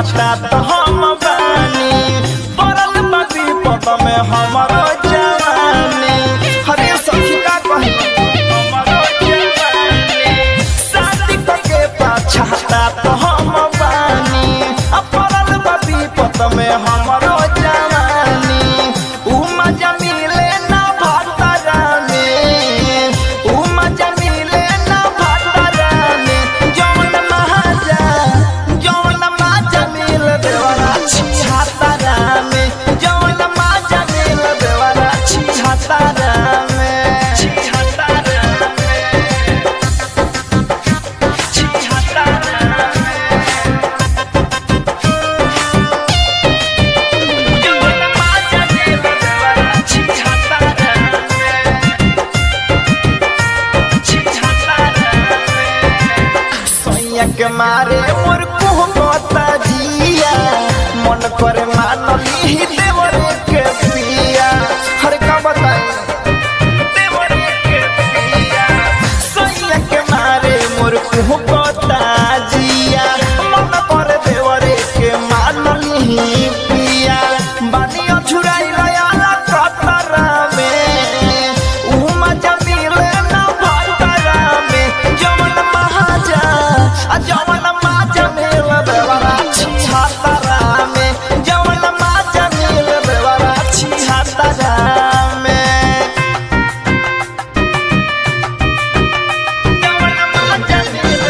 छाता तो हम बानी पड़ल बाबी पद में हमारो जवानी हरे सखी का कही हमारो जवानी शादी के पाछाता तो हम बानी आ पड़ल बाबी पद में हमारो जवानी उ मजा मिले ना भातारा में उ मजा मिले ना भातारा में जौन महाजा जौन माजा मिल देवरा छिहातारा में जौन माजा मिल देवरा छिहातारा में छिहातारा में छिहातारा में जौन माजा मिल देवरा छिहातारा में छिहातारा में सैया के मारे मोर कुहकता जिया मन करे मानली देवर के पिया हर का बताई देवर के पिया सैया के मारे मोर कुहकता जिया मन करे देवर के मानली पिया बानी अछुराई लयाला कतरा में उ मजा मिले ना भातरा में जवन महाजा आ जवन माजा मिल देवरा छिहातरा में जवन माजा मिल देवरा छिहातरा में जवन माजा मिल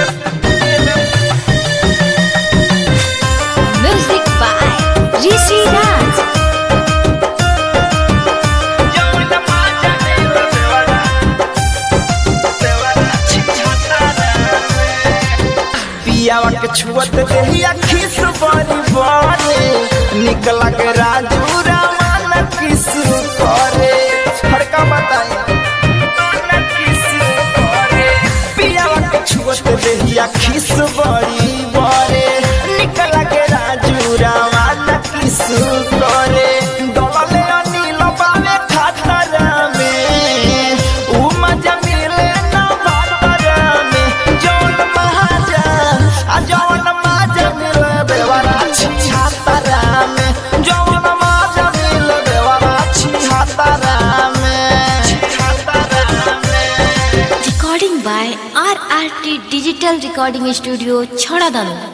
Music by Rishi Raj. जवन माजा मिल देवरा देवरा छिहातरा में पियावा के छुअत देहिया खिस बड़ी बड़े निकला के राजू रामान किस करे फड़का बताई किस करे पियावा के छुअत देहिया खिस बड़ी बड़े निकला के राजू रामान किस करे दलले अनिल बावे खातरा में उ मजा मिले ना भातरा में जौन महाजा आ जौन माजा मिले देवरा छिहातरा में जौन माजा मिले देवरा छिहातरा में छिहातरा में Recording by RRT Digital Recording Studio, Chhadadanu.